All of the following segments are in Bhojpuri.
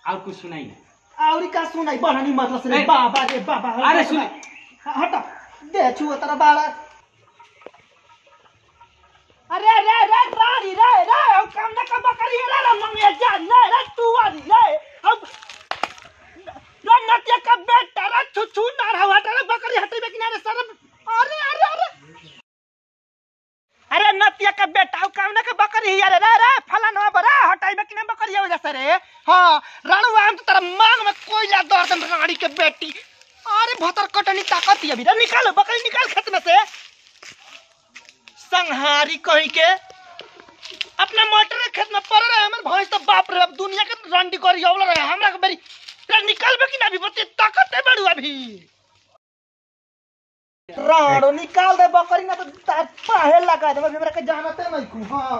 और कुछ सुनाई ना औरी का सुनाई बहनी मतलब से ए, बाबा रे बाबा अरे सुन। हट दे छुओ तेरा बाड़ा अरे रे रे रानी रे रे हम काम ना काम करी रे रे मंगे जा ले रे तू वाली रे हम रे नतिया का बेटा रे छु छु ना रहा रे बकरी हटे में किनारे सर अरे अरे अरे अरे नतिया का बेटा हम काम ना का बकरी हिया रे रे रे फलाना बरा हटाई में किनारे बकरी हो जैसे रे हां राणू हम तो तेरा मांग में कोयला दर दम रानी के बेटी अरे भतर कटनी ताकत अभी रे निकालो बकरी निकाल खेत में से संहारी कहीं के अपना मटर के खेत में पड़ रहे हमर भैंस तो बाप रे अब दुनिया के रंडी करी औल रहे हमरा के बेरी रे निकालबे कि ना अभी बते ताकत है बड़ू अभी राणो निकाल दे बकरी ना तो तार पाहे लगा दे हमरा के जानते नहीं कु हां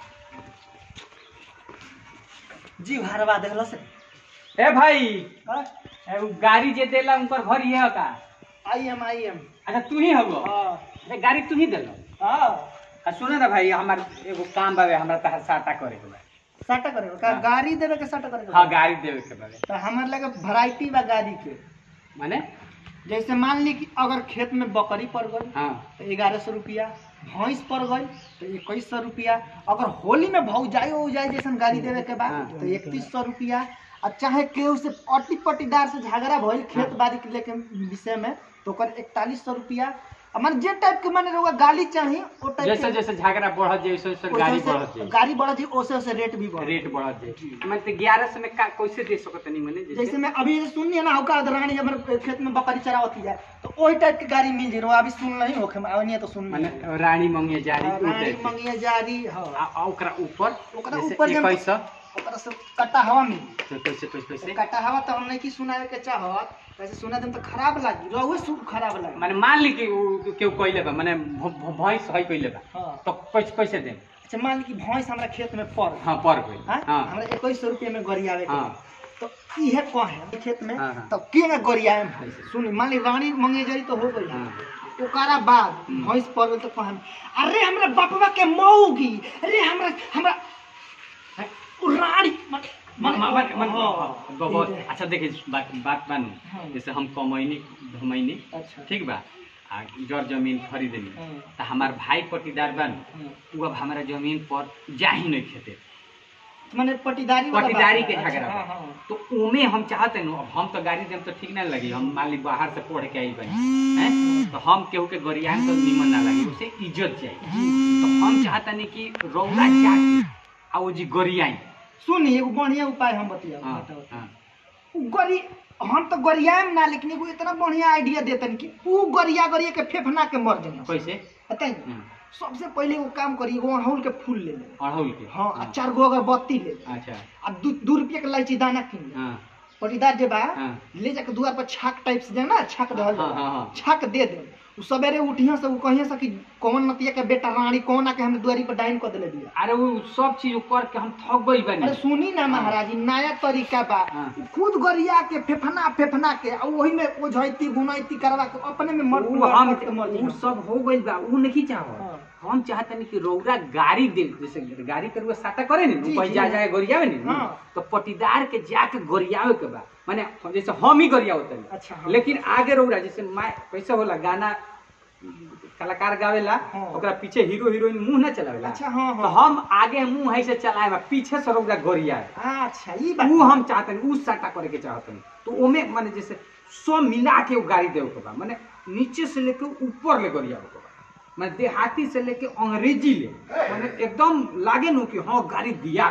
जीव हरवा देला से ए भाई हाँ? ए, उ गाड़ी जे देला उनकर घर ही है का आई एम आई एम अच्छा तू ही हगो हां ए, गाड़ी तू ही देलो हां आ सुनो ना भाई हमार एगो काम बावे हमरा तहर साटा करे के बा साटा करे का हाँ। गाड़ी देवे के साटा करे हाँ गाड़ी देवे के बावे तो हमारे लगे वैरायटी बा गाड़ी के माने जैसे मान ली कि अगर खेत में बकरी पड़ गई हाँ तो ग्यारह सौ रुपया भैंस पड़ गई तो इक्कीस सौ रुपया अगर होली में भाव जाए हो जाए जैसन गाड़ी देवे के बाद हाँ। तो इकतीस सौ रुपया और चाहे केहू से अटी पटीदार से झगड़ा भइल खेत हाँ। बाड़ी के लेके विषय में तो ओकर इकतालीस सौ रुपया और माने जे टाइप के माने रहुआ गाड़ी चाहिए वो टाइप जैसे जैसे झगड़ा बढ़त जाए वैसे वैसे गाड़ी बढ़त जाए गाड़ी बढ़त जाए ओसे ओसे रेट भी बढ़ रेट बढ़त जाए मैं तो ग्यारह सौ में का कैसे दे सकत नहीं मने जैसे जैसे मैं अभी सुनिए ना होका रानी हमर खेत में बकरी चरावती है तो वही टाइप की गाड़ी मिल जाए अभी सुन नहीं होखे नहीं तो सुन माने रानी मंगिया जारी उ रानी टाइप के। मंगिया जारी हाँ आ आ ओकरा ऊपर ओकरा जैसे ऊपर जब- इक्कीस सौ ओकरा से कट्टा हवा मिली तो कैसे कैसे कैसे कट्टा हवा तो हम नहीं की सुनाए के चाहत वैसे सुना देम तो खराब लागी रहुए सुन खराब लागी माने मान ली कि उ केहू कइले बा माने भ- भ- भैंस है कइले बा हाँ तो कैसे कैसे दे अच्छा मान ली कि भैंस हमरा खेत में पड़ हाँ पर गइल हाँ हाँ हमरा इक्कीस सौ रुपये में गरियावे के हाँ। तो इहे कहे खेत में हाँ, हाँ। तो के ना गरियावे भैंस सुनी मान ली रानी मंगिया जारी तो हो गई हाँ। ओकरा बाद हम्म। भैंस पड़ गई तो कहम अरे हमरा बपवा के मौगी अरे हमरा हमरा उ रानी मन- मन मन मन मन हाँ। बहुत ठीक है। अच्छा देखिए बात बात हाँ। बानू जैसे हम कमैनी धमैनी अच्छा ठीक बा आ जर जमीन खरीदनी हाँ। तो हमार भाई पट्टीदार बानू हाँ। उ अब हमारा जमीन पर जा ही नहीं खेते माने पटीदारी वाला बात पट्टीदारी है। के अच्छा, झगड़ा हाँ, बा। हाँ। तो उमे हम चाहते नु अब हम तो गाड़ी देम तो ठीक ना लगी हम मान ली बाहर से पढ़ के आई बनी हैं तो हम केहू के गरियान तो निमन ना लगी उसे इज्जत चाहिए तो हम चाहता नहीं कि रौला जाके आ वो जी गरियाई सुनी एगो बढ़िया उपाय हम बतिया हाँ बताओ हाँ उ गरी हम तो गरियाम ना लेकिन एगो इतना बढ़िया आइडिया देतन कि उ गरिया गरिया के फेफना के मर जाना कैसे बताइए हम्म, सबसे पहले वो काम करी एगो अड़हुल के फूल ले ले अड़हुल के हाँ आ चार गो अगरबत्ती ले ले अच्छा आ दू दू रुपया के लाइची दाना किन ले हाँ पटीदार जे बा हाँ ले जाके दुआर पर छाक टाइप से देना छाक दहल हाँ, हाँ, हाँ। छाक दे दे उ सवेरे उठिया से उ कहिया से कि कौन नतिया के बेटा रानी कौन आके हम दुआरी पर डाइन कर देले बिया अरे वो सब चीज कर के हम थक गई बनी अरे सुनी ना महाराज ई नया तरीका बा हाँ। खुद गरिया के फेफना फेफना के आ वही में ओझैती गुनैती करवा के अपने में मर उ हम के मर उ जाई। सब हो गइल बा उ नहीं चाहत हाँ। हम चाहते नहीं कि रौरा गाड़ी दे जैसे गाड़ी के रुआ साटा करे नी जी, कहीं जी। जा जाए गोरियावे नी हाँ। तो पटीदार के जाके गोरियावे के बा माने जैसे हम ही गोरियावे तनी अच्छा हाँ। लेकिन आगे रौरा जैसे मैं कैसे होला गाना कलाकार गावेला हाँ। ओकरा पीछे हीरो हीरोइन मुंह ना चलावेला अच्छा हाँ तो हाँ हम आगे मुंह है से चलाए बा पीछे से रौरा गोरियावे अच्छा ई बात उ हम चाहते हैं उ साटा करे के चाहते हैं तो ओमे माने जैसे सब मिला के वो गाड़ी देवे के बा माने नीचे से लेके ऊपर ले गरिया के बा माने देहाती से लेके अंग्रेजी ले माने एकदम लागे नु कि हाँ गाड़ी दिया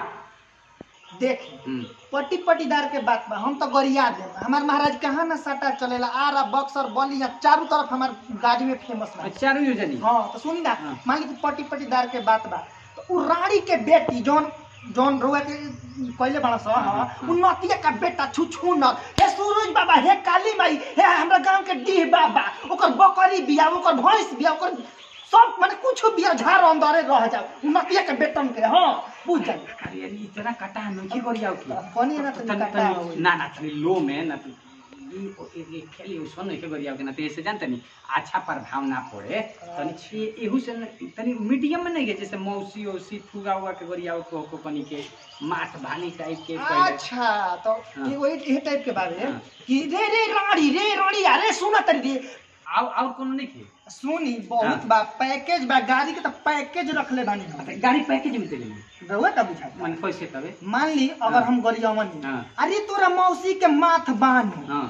देखी हम्म, पट्टी पट्टीदार के बात बा हम तो गरिया दे हमार महाराज कहाँ ना सटा चलेला आरा बक्सर बलिया चारों तरफ हमार गाड़ी में फेमस बा चारू योजनी हाँ तो सुनी ना हाँ। मान ली कि पट्टी पट्टीदार के बात बा तो उ रानी के बेटी जौन जौन रुआ के पहले बड़ा सा हाँ, हाँ हाँ। उ नतिया का बेटा छु छु न हे सूरज बाबा हे काली माई हे हमरा गांव के डीह बाबा ओकर बकरी बिया ओकर भैंस बिया ओकर सब माने कुछ बिया झाड़ अंदरे रह जाओ उ नतिया के बेटन के हाँ बुझ जाई अरे यार इतना कटा नहीं गरिया की कनी ना तनी तनी- कटा तनी- ना ना तनी लो में ना तनी ई ई- ई खेली उसको नहीं के गरिया के ना तो ऐसे जानते नहीं अच्छा प्रभाव ना पड़े तनी छी एहू से न- तनी मीडियम में नहीं के जैसे मौसी औसी फुगा हुआ के गरिया को को कनी के माथ भानी टाइप के पहले अच्छा तो हाँ। ये वही ये टाइप के बारे हाँ। कि रे रे रानी रे रानी अरे सुना तरी रे और और कोनो नहीं के सुनी बहुत हाँ। बा पैकेज बा गाड़ी के तो पैकेज रखले बानी हम अच्छा गाड़ी पैकेज में देली रहुआ का बुझाता मन कैसे तबे मान ली अगर हाँ। हम गरियावन हाँ। अरे तोरा मौसी के माथ बांध हां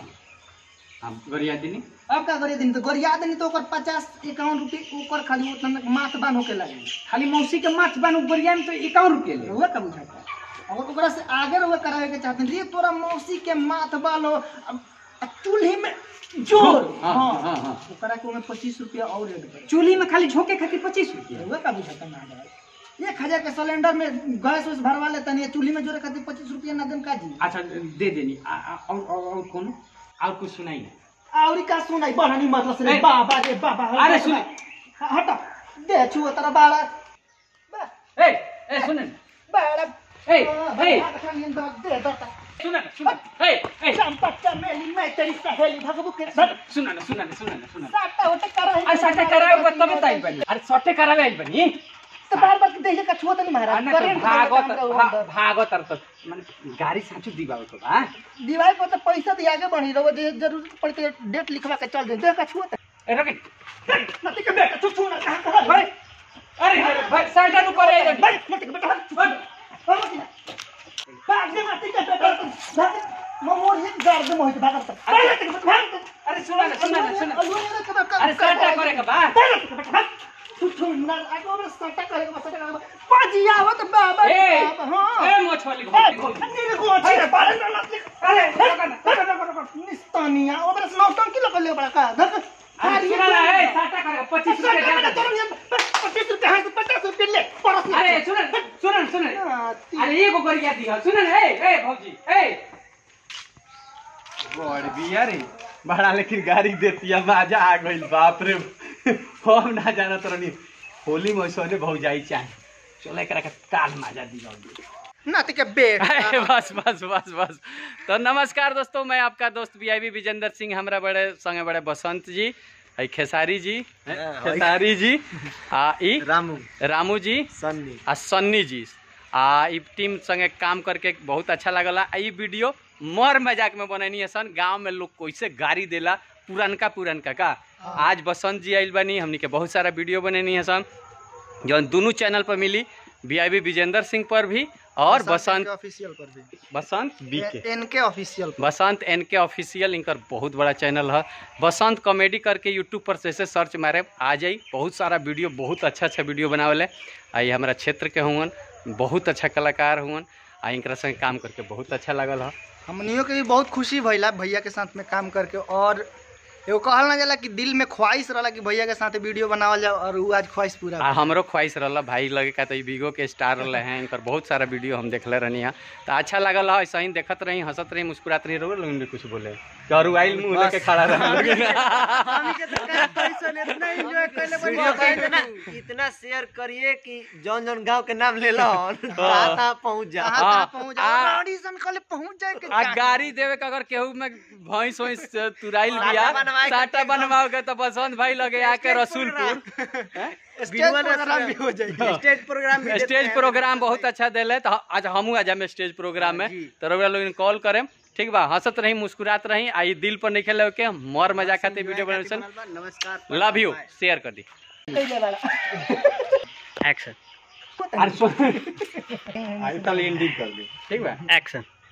हम गरिया दिनी अब का गरिया दिन तो गरिया दिन तो ओकर पचास इक्यावन रुपये ओकर खाली उतना माथ बांध होके लगे खाली मौसी के माथ बानू गरिया में तो 51 रुपया ले रहुआ का बुझाता अगर ओकरा से आगे रहुआ करावे के चाहते रे तोरा मौसी के माथ बालो अब अब चूल्हे में जोर हाँ, हाँ हाँ, हाँ। ओकरा के ओमे पच्चीस रुपया और ऐड कर चूल्ही में खाली झोंके खातिर 25 रुपया रहुआ का बुझाता ना भाई एक हजार के सिलेंडर में गैस वैस भरवा लेता नहीं चूल्ही में जोरे खातिर पच्चीस रुपया ना देम का जी अच्छा दे देनी आ- आ- और और और कौन और कुछ सुनाई ना और का सुनाई बढ़नी मतलब से ए, बाबा रे बाबा अरे सुन। हटा दे छुओ तेरा बाड़ा बा- ए ए सुन न, बाड़ा ए ए दे दे सुन न, सुन न, ए ए चंपा चमेली मैं तेरी सहेली भगबू के सुन सुन न, सुन न, सुन न, सुन न। साटा होटे करा है अरे सटे करावे तबे त आइल बनी अरे सटे करावे आइल बनी तो बार बार देखे का छुओ तो नहीं महाराज अने करेंट भागत काम का भा- वो भागत तर त माने गाडी साचु दिबाउ त बा दीवार पर तो पैसा दिया आगे बढ़ी रहो जे जरूरत पड़ती है डेट लिखवा के चल दे दे का छुओ ए रके नती के बेटा तू छू ना कहां कहां भाई अरे अरे भाई साइड नु करे आइल भाई नती के बेटा भाग भाग दे नती के बेटा भाग मो मोर ही गाड़ दे मोहित भाग तक भाग नती के बेटा भाग अरे सुन न, सुन न, सुन न। अरे अरे सटे करे के बा तू तू ना आगे और सटा करे के सटा करे पाजी आवत बाबा ए हां ए मोछवाली ए नीरे को अच्छी रे बारे ना नती अरे अरे निस्तानिया ओबरे नौटंकी लगल ले बड़ा का धक सुन न ए साटा करे 25 रुपया दे पच्चीस रुपये हाँ पचास रुपये ले परस ले। अरे सुन न, सुन न, सुन न। नाती। अरे एगो गरिया दिह सुन न ए ए भौजी ए बड़ बिया रे बड़ा लेकिन गाड़ी देतिया मजा आ गइल बाप रे हम ना जानत रहनी होली में सोने भौजाई चाहे चल एकरा के काल माजा दिह नाती के बेट अरे बस बस बस बस तो नमस्कार दोस्तों मैं आपका दोस्त V I B Vijendra Singh हमरा बड़े संगे बड़े बसंत जी है खेसारी जी खेसारी जी आ ई रामू रामू जी सन्नी आ सन्नी जी आ ई टीम संगे काम करके बहुत अच्छा लगला आ ई वीडियो मर मजाक में बनैनी है सन गांव में लोग कैसे गाड़ी देला पुरनका पुरनका का आज बसंत जी आइल बनी हमनी के बहुत सारा वीडियो बनैनी है सन जौन दोनों चैनल पर मिली V I B Vijendra Singh पर भी और बसंत ऑफिशियल पर भी बसंत बी के इनके official Basant N K official इनकर बहुत बड़ा चैनल है बसंत कॉमेडी करके यूट्यूब पर जैसे सर्च मारे आ जाई बहुत सारा वीडियो बहुत अच्छा अच्छा वीडियो बनावले आ ये हमारा क्षेत्र के हुअन बहुत अच्छा कलाकार हुअन आ इनकरा संगे काम करके बहुत अच्छा लगल है हमनियों के भी बहुत खुशी भइला भैया के साथ में काम करके और एगो कहल ना जाला कि दिल में ख्वाहिश रहला कि भैया के साथ वीडियो बनावल जाओ और वो आज ख्वाहिश पूरा आ हमरो ख्वाहिश रहला भाई लगे का तो ई बिगो के स्टार रहले हैं इनकर बहुत सारा वीडियो हम देखले रहनी है तो अच्छा लगल है ऐसा ही देखत रही हंसत रही मुस्कुरात रही रहो लोग कुछ बोले करू आइल मुंह लेके खड़ा रहे वीडियो का इतना इतना शेयर करिए कि जौन जौन गांव के नाम ले लो कहाँ कहाँ पहुंच जा हाँ, पहुंच आ- जाओ ऑडिशन कल पहुंच जाए के आ गाड़ी देवे के अगर केहू में भैंस वैंस तुराइल बिया साटा बनवाए के साटा बनवाओगे तो बसंत भाई लगे आके रसूलपुर स्टेज प्रोग्राम भी हो जाएगी स्टेज प्रोग्राम भी देते स्टेज हैं। प्रोग्राम बहुत अच्छा दिले तो आज हमहू आ जामे स्टेज प्रोग्राम में तो रउआ लोग कॉल करेम ठीक बा हंसत रही मुस्कुरात रही आ ई दिल पर नहीं खेले के मर मजा खाते वीडियो बनावे नमस्कार लव यू शेयर कर दी पहले वाला एक्शन अरे सुन आई तल एंडिंग कर दी ठीक बा एक्शन